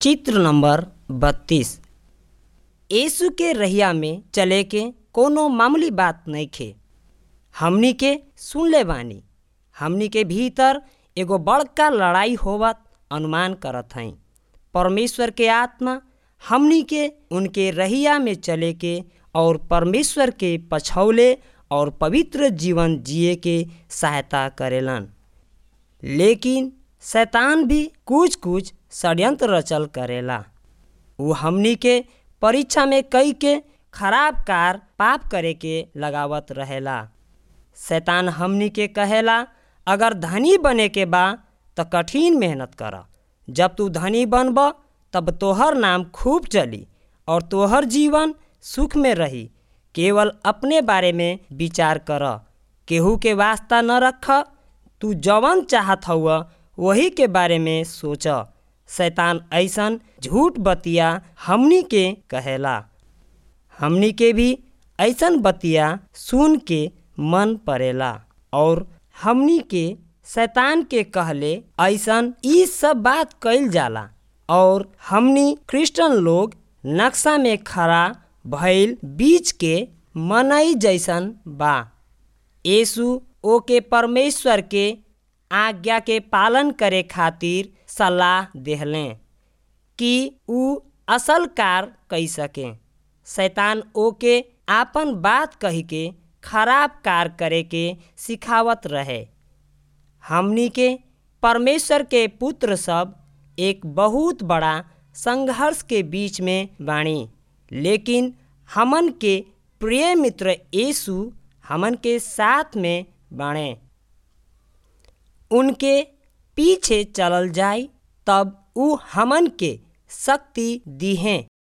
चित्र नंबर बत्तीस यीशु के रहिया में चले के कोनो मामूली बात नइखे हमनी के सुनले बानी हमनी के भीतर एगो बड़का लड़ाई होवत अनुमान करत हई परमेश्वर के आत्मा हमनी के उनके रहिया में चले के और परमेश्वर के पछौले और पवित्र जीवन जिए के सहायता करेलन लेकिन शैतान भी कुछ कुछ षड्यंत्र रचल करेला वो हमनी के परीक्षा में कई के खराब कार पाप करे के लगावत रहेला शैतान हमनी के कहेला अगर धनी बने के बा त कठिन मेहनत कर जब तू धनी बनब तब तोहर नाम खूब चली और तोहर जीवन सुख में रही केवल अपने बारे में विचार कर केहू के वास्ता न रख तू जवन चाहत हउआ वही के बारे में सोच शैतान ऐसन झूठ बतिया हमनी के कहेला हमनी के भी ऐसन बतिया सुन के मन पड़ेला और हमनी के शैतान के कहले ऐसन ई सब बात कइल जाला और हमनी क्रिश्चियन लोग नक्शा में खड़ा भइल बीच के मनई जैसन बा यीशु ओके परमेश्वर के आज्ञा के पालन करे खातिर सलाह देहले कि ऊ असल कार कई सके शैतान ओके आपन बात कही के खराब कार करे के सिखावत रहे हमनी के परमेश्वर के पुत्र सब एक बहुत बड़ा संघर्ष के बीच में बाणी लेकिन हमन के प्रिय मित्र यीशु हमन के साथ में बाणे उनके पीछे चलल जाई तब ऊ हमन के शक्ति दीहें